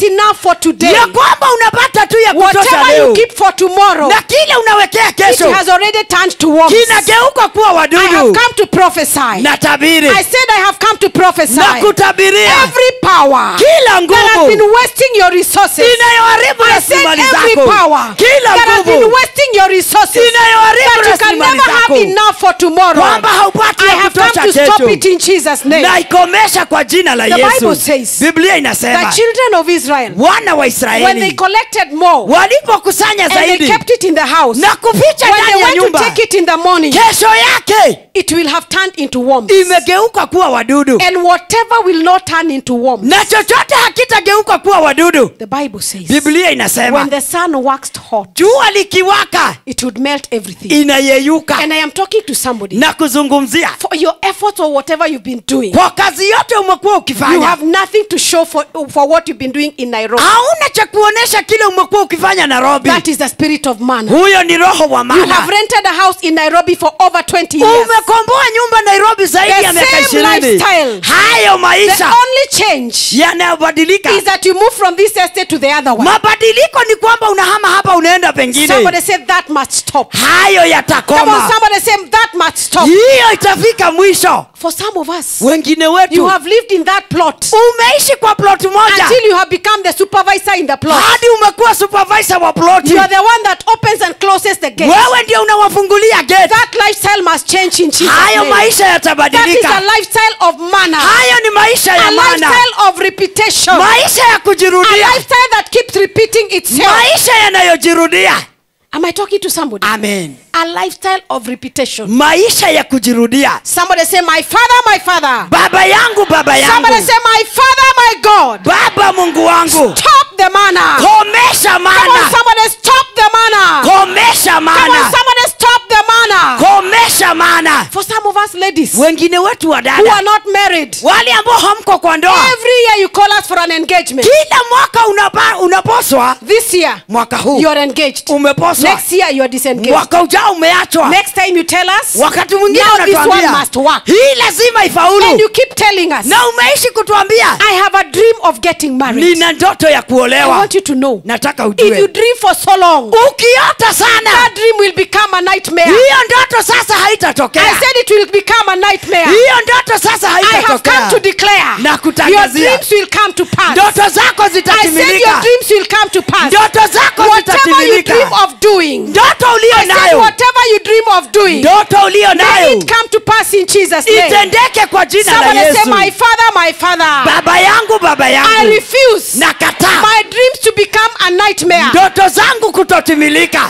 for today, ya kwamba unapata tu ya kutosha whatever you leo keep for tomorrow, na kile unawekea it kesho has already turned to worms. kinageuka kuwa I have wadudu come to prophesy. na tabiri I said I have come to prophesy. na kutabiria Every power kila that has nguvu been wasting your resources. inayoharibu I said rasilimali every zako power kila that has been nguvu wasting your resources. inayoharibu That you can rasilimali never have zako enough for tomorrow. kwamba haupati I ya have come kutosha to stop kesho it in Jesus' name. na ikomesha kwa jina la The Bible yesu says biblia The inasema children of Israel, wana wa when they israeli collected more walipokusanya and they zaidi kept it in the house, na kuficha when they ndani ya went to nyumba take it in the morning, kesho yake it will have turned into worms. imegeuka kuwa wadudu And whatever will not turn into worms, na chochote hakitageuka kuwa wadudu the Bible says, biblia when inasema the sun waxed hot, jua likiwaka it would melt everything. inayeyuka And I am talking to somebody. na kuzungumzia For your efforts or whatever you've been doing, kwa kazi yote umekuwa you ukifanya have nothing to show for, for what you've been doing in Nairobi. hauna cha kuonyesha kile umekuwa ukifanya nairobi That is the spirit of man. huyo ni roho wa You have mana rented a house in Nairobi for over 20 years. umekomboa nyumba nairobi zaidi The ya miaka same ishirini lifestyle. hayo The maisha only change yanayobadilika is that you move from this estate to the other one. mabadiliko ni kwamba unahama hapa unaenda pengine Somebody said that must stop. hayo Come on, yatakoma somebody say that must stop. hiyo itafika mwisho For some of us, wengine you wetu have lived in that plot umeishi kwa plot moja until you have become the supervisor in the plot. hadi umekuwa supervisor wa ploti You are the one that opens and closes the gate. wewe ndio unawafungulia gate That lifestyle must change in Jesus' hayo name. maisha That is a yatabadilika lifestyle of manner. hayo ni maisha A ya mana lifestyle of repetition. maisha ya A kujirudia lifestyle that keeps repeating itself. maisha yanayojirudia Am I talking to somebody? amen A lifestyle of repetition. maisha ya kujirudia Somebody say, My father, my father. baba yangu baba Somebody yangu say, My father, my God. baba mungu wangu Stop the manner. komesha Come on, mana somebody stop the manner. komesha Come on, mana somebody stop the manner. komesha mana For some of us ladies who wengine wetu wa are dada not married, wale ambao hamko kwa ndoa every year you call us for an engagement. kila mwaka unapa, unaposwa This year, mwaka huu you are engaged. umeposwa Next year, you are disengaged. mwaka ujao umeachwa Next time you tell us, wakati mwingine Now this one unatuambia must work. hii lazima and ifaulu you keep telling us, na umeishi kutuambia I have a dream of getting married. nina ndoto ya I kuolewa want you to know. nataka If you ujue dream for so long, ukiota sana that dream will become a nightmare. hiyo ndoto sasa I haitatokea said it will become a nightmare. hiyo ndoto sasa I have come haitatokea to declare Na your kutangazia. dreams will come to pass. ndoto zako I said your zitatimilika dreams will come to pass. ndoto zako Whatever you dream zitatimilika of doing, ndoto ulio I said nayo whatever you dream of doing, ndoto ulio may nayo it come to pass in Jesus' name. itendeke kwa jina la Somebody say, yesu my father, my father, baba yangu baba I yangu refuse nakataa my dreams to become a nightmare. ndoto zangu kutotimilika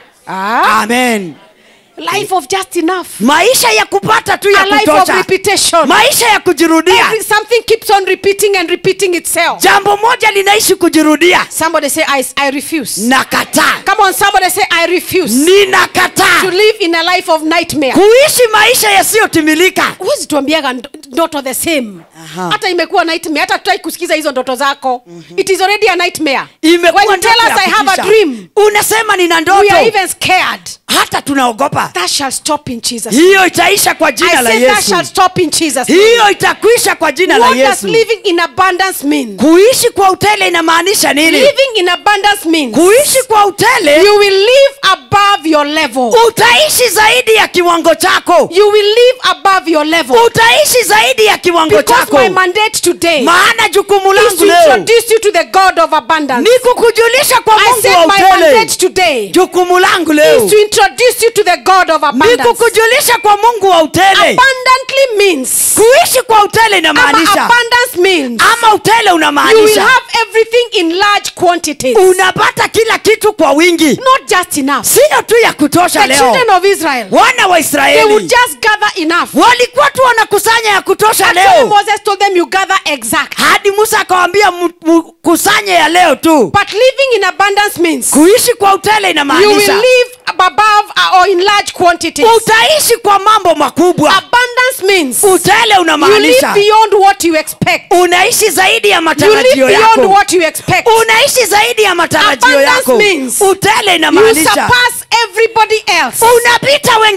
Ah, amen life of just enough. maisha ya kupata tu A ya life of kutosha repetition. maisha ya kujirudia Every, something keeps on repeating and repeating itself. jambo moja linaishi kujirudia Somebody say, I, I refuse. nakataa Come on, somebody say, I refuse to ninakataa live in a life of nightmare. kuishi maisha yasiyotimilika huwezi tuambiaga ndo- ndoto the same Aha. hata imekuwa nightmare hata tutaki kusikiza hizo ndoto zako it is already a nightmare imekuwa when you tell ndoto us ya i have a kutisha. dream unasema nina we ndoto are even scared hata tunaogopa that shall stop in jesus hiyo itaisha kwa i jina la said that yesu shall stop in jesus hiyo itakwisha kwa jina la what does yesu living in abundance mean kuishi kwa utele inamaanisha nini living in abundance means kuishi kwa utele you will live above your level utaishi zaidi ya kiwango chako you will live above your level utaishi zaidi ya kiwango because chako my mandate today maana jukumu is langu to leo introduce you to the god of abundance ni kukujulisha kwa i mungu said wa my utele mandate today jukumu langu leo is to introduce you to the God of ni abundance. kukujulisha kwa mungu wa utele Abundantly means, kuishi kwa utele ama inamaanisha abundance means, ama utele you will unamaanisha have everything in large quantities, unapata kila kitu kwa wingi not just enough. siyo tu ya kutosha The leo children of Israel, wana wa they would israeli just gather enough. walikuwa tu wanakusanya ya kutosha Actually, leo Moses told them, You gather exact. hadi musa akawambia kusanye ya leo tu But living in abundance means kuishi kwa utele you will inamaanisha live above or in large quantities. utaishi kwa mambo makubwa Abundance means utele you live unamaanisha beyond what you expect. unaishi zaidi ya You live matarajio beyond yako what you expect. unaishi zaidi ya matarajio Abundance yako means utele You inamaanisha surpass everybody else. unapita wengine wote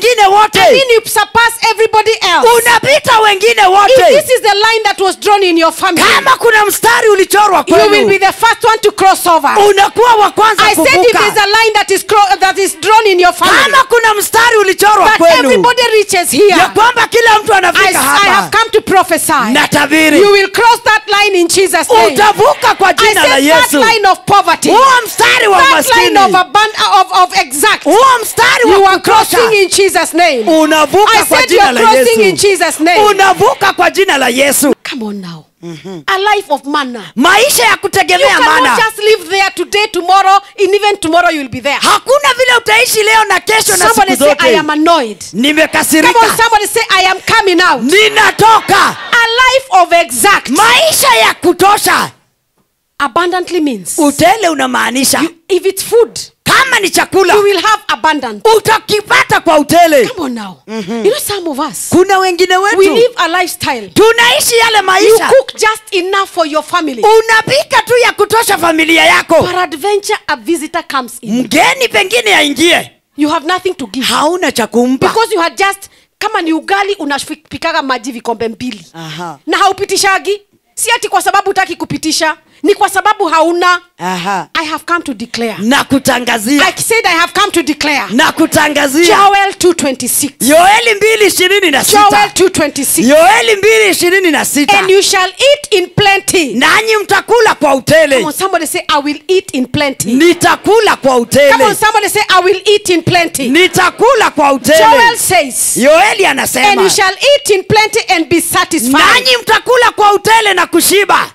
wote mean you surpass everybody else. unapita wengine If wote this is the line that was drawn in your family, kama kuna mstari ulichorwa you will be kwenu the first one to cross over. unakuwa wa kwanza I said if kuvuka there's a line that is cro- that is drawn in your family, kama kuna mstari ulichorwa that kwenu everybody reaches here, ya kwamba kila mtu I, anafika I have hapa come to prophesy. na tabiri You will cross that line in Jesus' name. utavuka kwa I jina la said that yesu line of poverty, huo mstari wa that maskini line of, aban- of, of exact, huo mstari you wa are kutosha crossing in Jesus' name. unavuka I kwa said you jina are la crossing in yesu Jesus' name. unavuka kwa jina la yesu Come on now. A life of manna. maisha ya You kutegemea cannot mana just live there today, tomorrow, and even tomorrow you will be there. hakuna vile utaishi leo na kesho na siku Somebody say, I zote am annoyed. Come on, nimekasirika somebody say, I am coming out. ninatoka A life of exact. maisha ya kutosha Abundantly means utele unamaanisha if it's food, kama ni chakula you will have abundance. utakipata kwa utele Come on now. You know, some of us, kuna wengine we wetu live a lifestyle. tunaishi yale You maisha cook just enough for your family. unapika tu ya kutosha familia yako Peradventure, a visitor comes in. mgeni pengine aingie You have nothing to give. hauna cha kumpa Because you had just, kama ni ugali unapikaga maji vikombe mbili. Aha. na haupitishagi si ati kwa sababu utaki kupitisha ni kwa sababu hauna Aha. i have come to declare na kutangazia i said i have come to declare na kutangazia joel 226 yoeli mbili ishirini na joel sita 226 yoeli mbili ishirini na sita and you shall eat in plenty nanyi mtakula kwa come utele on somebody say i will eat in plenty nitakula kwa come on utele somebody say i will eat in plenty nitakula kwa joel utele says yoeli and you anasema shall eat in plenty and be satisfied nanyi mtakula kwa utele na kushiba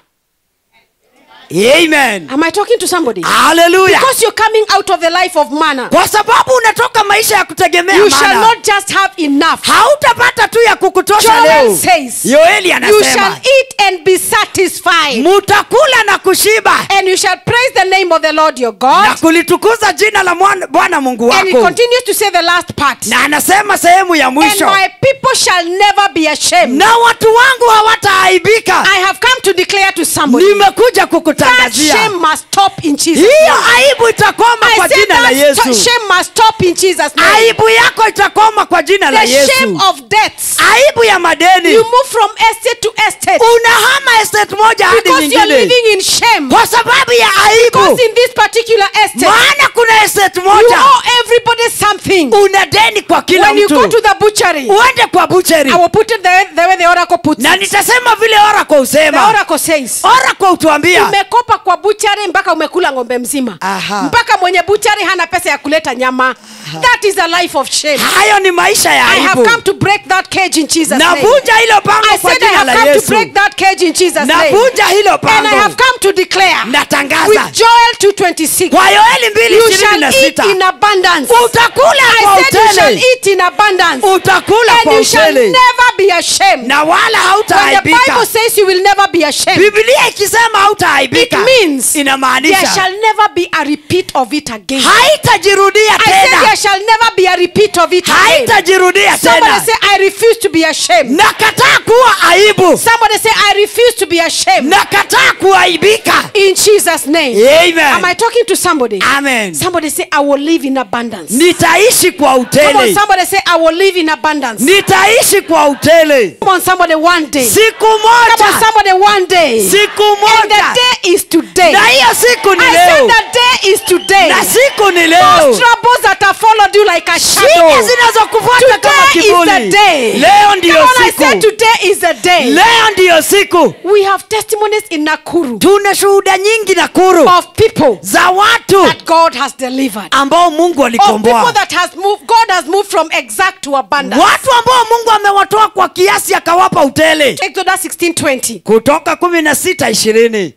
amen am i talking to somebody haleluya because you're coming out of the life of manna kwa sababu unatoka maisha ya kutegemea you shall mana not just have enough hautapata tu ya kukutosha Joel leo says, yoeli you shall anasema eat and be satisfied mutakula na kushiba and you shall praise the name of the lord your na god kulitukuza jina la mwana- bwana mungu and he wako continues to say the last part na anasema sehemu ya and mwisho my people shall never be ashamed na watu wangu hawataaibika i have come to declare to somebody nimekuja that kukutangazia shame must stop in jesus hiyo name. aibu itakoma I kwa said jina la that yesu shame must stop in jesus name. aibu yako itakoma kwa jina la the shame yesu of debts aibu ya madeni you move from estate to estate unahama estate moja hadi because you're nyingine living in shame kwa sababu ya aibu because in this particular estate maana kuna estate you moja owe everybody something una deni kwa kila when you go to mtu the butchery uende kwa bucheri I will put it the, the way the oracle puts na it. nitasema vile orako The usema oracle says orako utuambia umekopa kwa buchari mpaka umekula ng'ombe mzima Aha. mpaka mwenye buchari hana pesa ya kuleta nyama that is a life of shame hayo ni maisha ya i have aibu come to break that cage in jesus name navunja hilo pango i kwa said i jina have la come to yesu break that cage in jesus name navunja hilo and i have pango come to declare natangaza with joel 226 kwa yoeli mbili you ishirini shall na eat sita in abundance utakula i kwa said you shall utele eat in abundance utakula and kwa you shall utele never be ashamed na wala when the hautaaibika bible says you will never be ashamed biblia ikisema hautaaibika It means there inamaanisha shall never be a repeat of it again. haitajirudia I said there tena shall never be a repeat of it again. haitajirudia Somebody tena say, I refuse to be ashamed. nakataa kuwa aibu Somebody say, I refuse to be ashamed. nakataa kuaibika In Jesus' name. Am I amen talking to somebody? amen Somebody say, I will live in abundance. nitaishi kwa Come on, utele somebody say, I will live in abundance. nitaishi kwa utele Come on, somebody, one day. siku Come on, moja somebody, one day. siku And the moja day is today. na hiyo siku ni I said leo the day is today. na siku ni Those leo troubles that have followed you like a shida shadow. zinazokufuata kama Today is the kivuli day. leo Come ndiyo on, I siku said today is the day. leo ndiyo siku We have testimonies in Nakuru tuna shuhuda nyingi na kuru of people za watu that God has delivered. ambao mungu Of people alikomboa that has moved, God has moved from exact to abundance. watu ambao mungu amewatoa kwa kiasi akawapa utele Exodus 16:20. kutoka kumi na sita ishirini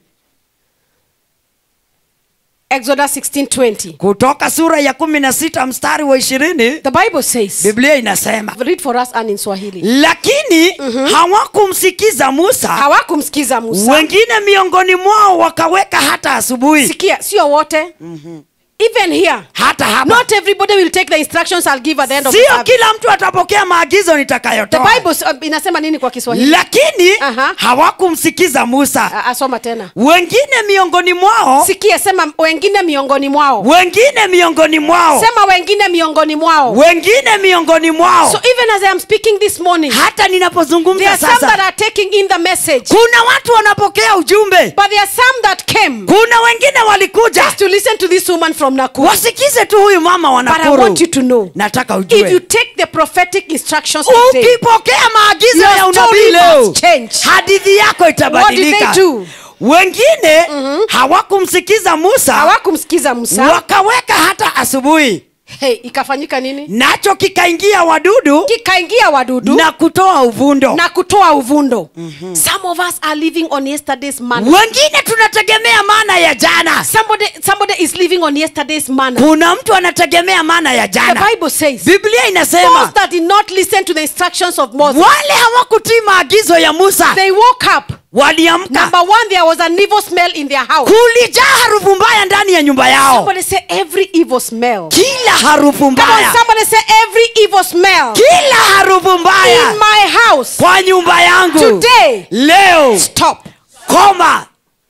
Exodus 16:20. kutoka sura ya kumi na sita mstari wa ishirini The Bible says, biblia inasema read for us and in Swahili. lakini hawakumsikiza musa Hawakumsikiza Musa. wengine miongoni mwao wakaweka hata asubuhi Sikia, sio wote. even here hata hapa not everybody will take the instructions i'll give at the end of the sio service. kila mtu atapokea maagizo the nitakayotoa bible s- uh, inasema nini kwa kiswahili lakini Aha. hawakumsikiza musa Ah, asoma tena wengine miongoni mwao sikia sema wengine miongoni mwao wengine miongoni mwao sema wengine miongoni mwao wengine miongoni mwao so even as i am speaking this morning hata there ninapozungumza are some that sasa are taking in the message kuna watu wanapokea ujumbe but there are some that came kuna wengine walikuja just to listen to this woman from nakuru wasikize tu huyu mama wa but i nakuru want you to know nataka if you ujue take the prophetic instructions today, ukipokea maagizo Your ya unabii story leo must change. hadithi yako What did itabadilika they do? wengine hawakumsikiza musa hawakumsikiza musa wakaweka hata asubuhi hey, ikafanyika nini nacho kikaingia wadudu kikaingia wadudu na kutoa uvundo na kutoa uvundo some of us are living on yesterday's manna wengine tunategemea maana ya jana somebody, somebody is living on yesterday's manna kuna mtu anategemea maana ya the jana bible says biblia those inasema that did not listen to the instructions of moses wale hawakutii maagizo ya musa they woke up waliamka number one there was an evil smell in their house kulijaa harufu mbaya ndani ya nyumba yao somebody say every evil smell kila harufu Come on, mbaya somebody say every evil smell kila harufu in mbaya my house kwa nyumba yangu today leo stop koma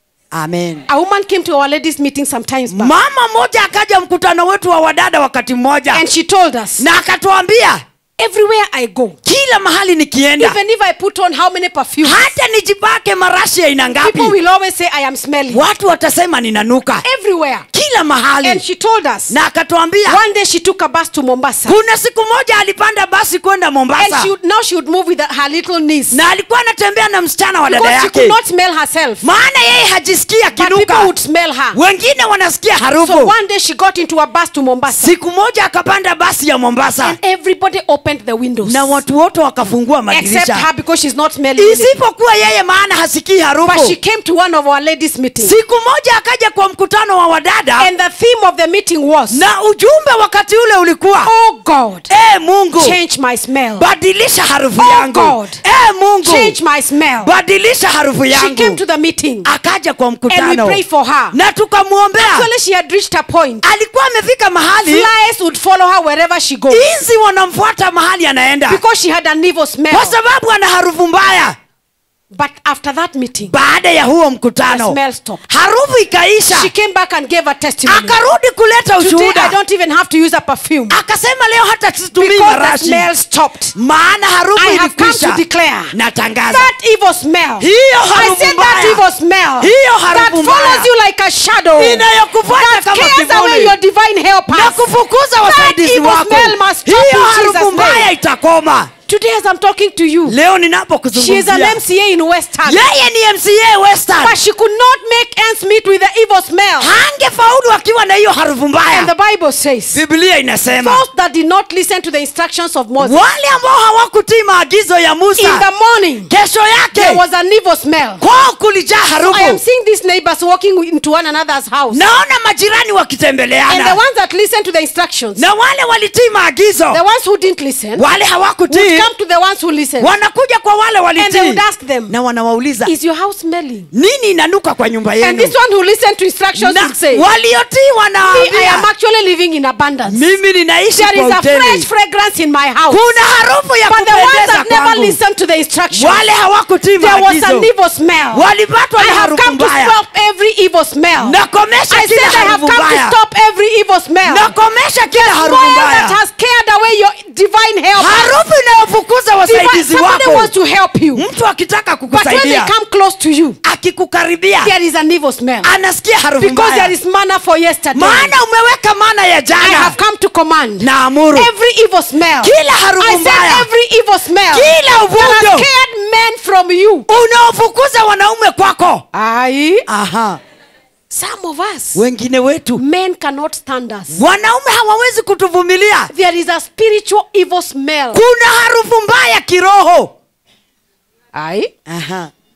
amen a woman came to our ladies meeting sometimes back mama mmoja akaja mkutano wetu wa wadada wakati mmoja and she told us na akatuambia everywhere i go kila mahali nikienda even if i put on how many perfumes hata nijipake marashi ya aina ngapi people will always say i am smelling watu watasema ninanuka everywhere kila and mahali she told us na akatuambia one day she took a bus to mombasa kuna siku moja alipanda basi kwenda and mombasa she would, now she would move with her little niece na alikuwa anatembea na msichana wa dada because she yake could not smell herself maana yeye hajisikia but people kinuka would smell her wengine wanasikia so harufu one day she got into a bus to mombasa siku moja akapanda basi ya mombasa and everybody opened the windows na watu wote wakafungua except madirisha her because she's not smelling anything. isipokuwa yeye maana hasikii but she harufu came to one of our ladies meetings siku moja akaja kwa mkutano wa wadada and the theme of the meeting was na ujumbe wakati ule ulikuwa oh god e mungu change my smell badilisha harufu Oh, yangu God. e mungu change my smell badilisha harufu she came yangu to the meeting akaja kwa and we mkutano prayed for her na tukamwombea actually she had reached a point alikuwa amefika mahali flies would follow her wherever she goes inzi wanamfuata mahali anaenda because she had an evil smell kwa sababu ana harufu mbaya but after that meeting baada ya huo the mkutano smell stopped harufu ikaisha she came back and gave a testimony akarudi kuleta today i ushuhuda don't even have to use a perfume akasema leo hata situmii because the marashi smell stopped maana harufu I have come ilikwisha to declare natangaza that evil smell hiyo I harufu said that mbaya evil smell Hiyo that harufu mbaya. follows you like a shadow inayokufuata that kama scares away kivuli your divine helpers na kufukuza wasaidizi evil wako smell must stop hiyo in harufu Jesus' mbaya name. itakoma today as i'm talking to you leo she is an ninapokuzungumzia mca in western yeye ni mca western but she could not make ends meet with the evil smell hangefaulu akiwa na hiyo harufu and mbaya the bible says biblia inasema those that did not listen to the instructions of moses wale ambao hawakutii maagizo ya in musa the morning kesho there yake was an evil smell kwao kulijaa i am harufu seeing these neighbors walking into one another's house naona majirani and the wakitembeleana ones that listened to the instructions na wale walitii maagizo the ones who didn't listen wale would hawakutii come to the ones who listened wanakuja kwa wale and they walitii would ask them na wanawauliza is your house smelling nini inanuka kwa nyumba and yenu this one who listened to instructions na would say waliotii me i am wanaambia actually living in abundance mimi ninaishi there is kwa a fresh hoteli fragrance in my house kuna harufu ya but the ones kupendeza that never kwangu listened to the instructions wale hawakutii there was an maagizo evil smell walipatwa I na have harufu come to mbaya stop every evil smell. nakomesha I said kila I have harufu come to mbaya stop every evil smell. nakomesha kila harufu Smell that mbaya has scared away your divine help. harufu inayofukuza Divine, wasaidizi somebody wako wants to help you. mtu akitaka But when they kukusaidia come close to you, akikukaribia there is an evil smell. anasikia harufu Because there mbaya is manna for yesterday. maana umeweka maana ya I jana have come to command na amuru every evil smell. kila harufu I said mbaya every evil smell kila that has uvundo scared men from you. unaofukuza wanaume kwako Aye. aha Some of us, wengine wetu men cannot stand us. wanaume hawawezi kutuvumilia There is a spiritual evil smell. kuna harufu mbaya kiroho Aye. aha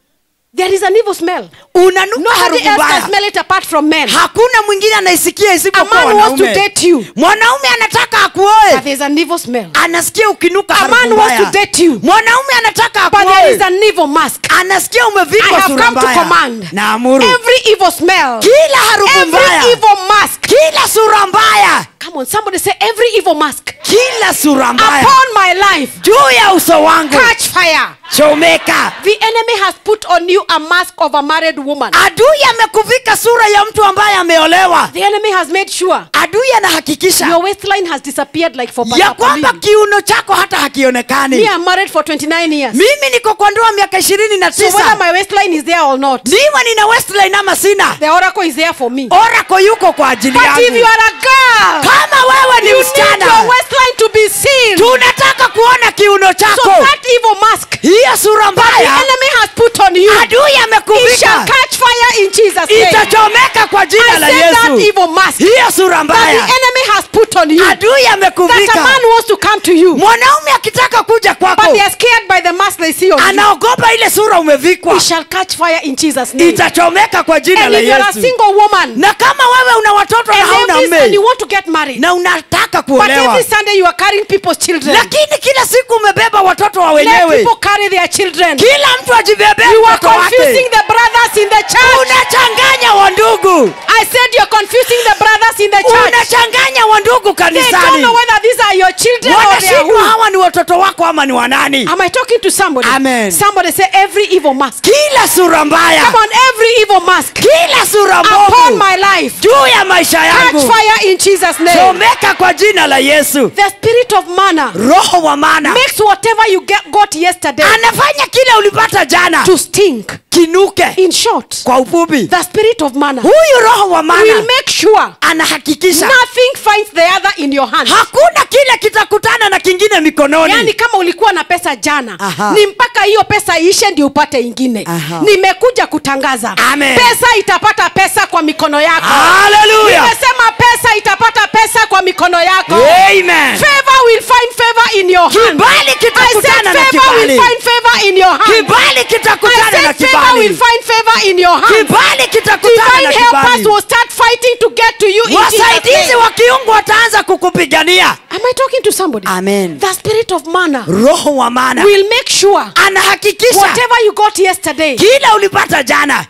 there is an evil smell unanuka nobody harufu else can mbaya smell it apart from men hakuna mwingine anaisikia a isipokuwa man wants to wanaume date you mwanaume anataka but akuoe there's an evil smell anasikia ukinuka a harufu man wants to mbaya date you mwanaume anataka but there is akuoe an evil mask anasikia I umevikwa have sura come to mbaya command na amuru every evil smell kila harufu mbaya every evil mask kila sura mbaya come on somebody say every evil mask kila sura mbaya upon my life juu ya uso wangu catch fire chomeka the enemy has put on you a mask of a married woman adui amekuvika sura ya mtu ambaye ameolewa the enemy has made sure adui anahakikisha your waistline has disappeared like for ya Pastor kwamba Pauline. kiuno chako hata me hakionekani i'm married for 29 years mimi niko kwa ndoa miaka ishirini na so whether tisa my waistline is there or not niwe nina westline ama sina the oracle is there for me orako yuko kwa ajili but if you yangu are a girl kama wewe ni you need msichana your waistline to be seen tunataka kuona kiuno so chako that evil mask hiyo sura the mbaya enemy has put on you adui it shall amekuvika catch fire in jesus name itachomeka kwa jina i la said that yesu evil mask hiyo sura that the mbaya enemy has put on you adui that a amekuvika man wants to come to you mwanaume akitaka kuja but kwako they are scared by the mask they see on you anaogopa ile sura umevikwa it shall catch fire in jesus name itachomeka kwa jina and la if you're a yesu single woman na kama wewe una watoto na and, hauna every, and you mme want to get married na unataka but kuolewa every sunday you are carrying people's children lakini kila siku umebeba watoto wa let wenyewe people carry their children kila mtu ajibebee you are mtoto confusing wake the brothers in the church unachanganya wandugu i said you're confusing the brothers in the church unachanganya wandugu they don't kanisani know whether these are your children or they are wanashindwa who hawa ni watoto wako ama ni wanani am i talking to somebody Amen. somebody say every evil mask kila sura mbaya come on every evil mask kila sura upon mbovu my life juu ya maisha catch yangu fire in jesus name chomeka kwa jina la yesu the spirit of manna roho wa mana makes whatever you get, got yesterday anafanya kile ulipata jana to stink kinuke in short kwa ufupi the spirit of manna huyu roho wa will mana make sure anahakikisha nothing finds the other in your hand hakuna kile kitakutana na kingine mikononi yaani kama ulikuwa na pesa jana Aha. ni mpaka hiyo pesa iishe ndio upate ingine Aha. nimekuja kutangaza Amen. pesa itapata pesa kwa mikono yako haleluya nimesema pesa itapata pesa kwa mikono yako amen favor will find favor in your hand kibali I said kitakutana na favor will kibali find favor in your hand kibali I kitakutana na said favor will kibali find favor in your hand kibali kitakutana divine na helpers kibali will start fighting to get to you in Jesus wasaidizi name. wa kiungu wataanza kukupigania Am I talking to somebody? Amen. The spirit of manna roho wa mana will make sure anahakikisha whatever you got yesterday kila ulipata jana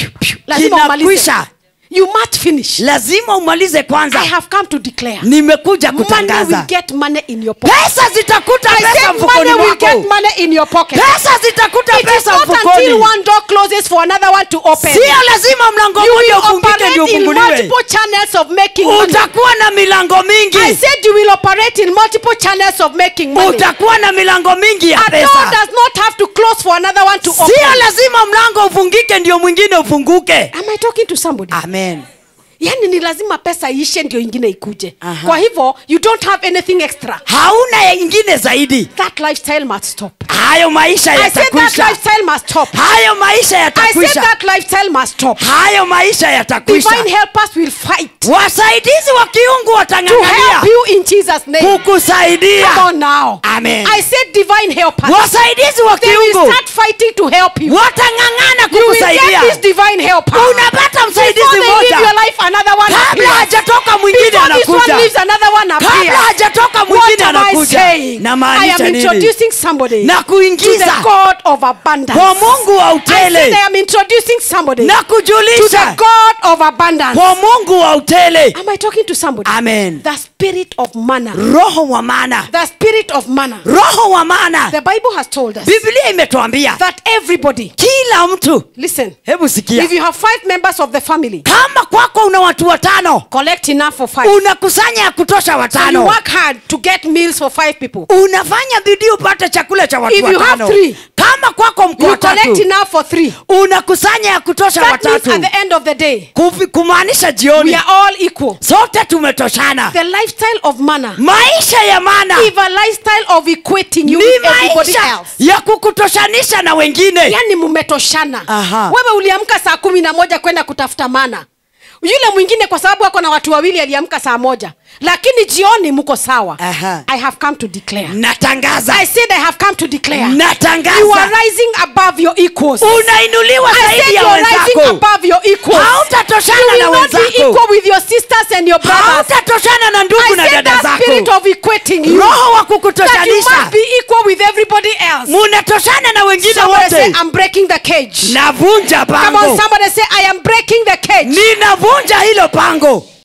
lazima umalize. kinakwisha You must finish. lazima umalize I kwanza have come to declare. nimekuja Money will kutangaza get money in your pocket. pesa zitakuta I pesa said mfukoni money will get mwako money in your pocket. pesa zitakuta It is pesa not until mfukoni one door closes for another one to open. sio lazima mlango You mmoja will ufungike ndio operate in ufunguliwe multiple channels of making money. utakuwa na milango mingi I said you will operate in multiple channels of making money. utakuwa na milango mingi ya A door pesa does not have to close for another one to sio open. lazima mlango ufungike ndio mwingine ufunguke Am I talking to somebody? amen yani ni lazima pesa iishe ndio ingine ikuje Aha. kwa hivyo you don't have anything extra hauna ya ingine zaidi that lifestyle must stop hayo maisha i said that yatakwisha lifestyle must stop hayo maisha i said yatakwisha that lifestyle must stop hayo maisha yatakwisha divine helpers will fight wasaidizi wa kiungu to watang'ang'ania help you in jesus name kukusaidia come on now Amen. i said divine helpers wasaidizi wa they will kiungu start fighting to help you watang'ang'ana you will kukusaidia get this divine helper unapata before msaidizi they live your mmoja life another one kabla appears. hajatoka mwingine before this one anakuja leaves another one kabla appears hajatoka What mwingine am I anakuja saying? na I am maanisha nini introducing somebody na to the kuingiza God of abundance. kwa mungu wa I said I utele am introducing somebody na to the kujulisha God of abundance. kwa mungu wa utele Am I talking to somebody? amen The spirit of manna. roho wa maana The spirit of manna. roho wa maana The Bible has told us biblia imetuambia that everybody, kila mtu listen, hebu sikia if you have five members of the family, kama kwako una watu watano collect enough for five. unakusanya ya kutosha So you watano work hard to get meals for five people. unafanya bidii upate chakula cha watu If you have watano three, kama kwako mko You collect watatu enough for three. unakusanya ya kutosha That means watatu at the end of the day, Kufi- kumaanisha we jioni are all equal. sote tumetoshana The lifestyle of manna maisha ya maana is a lifestyle of equating you ni with everybody maisha else. ya kukutoshanisha na wengine yani mmetoshana Aha. wewe uliamka saa kumi na moja kwenda kutafuta mana yule mwingine kwa sababu ako na watu wawili aliamka saa moja lakini jioni mko sawa Aha. i have come to declare natangaza i said i have come to declare you are natangaza rising above your equals unainuliwa I said zaidi ya you are rising wenzako above your equals hautatoshana you na will not be wenzako equal with your sisters and your brothers hautatoshana na I ndugu na said dada that spirit zako of equating you roho wa that you kukutoshanisha must be equal with everybody else munatoshana na wengine somebody say wote i'm breaking the cage navunja come on pango somebody say i am breaking the cage ninavunja hilo pango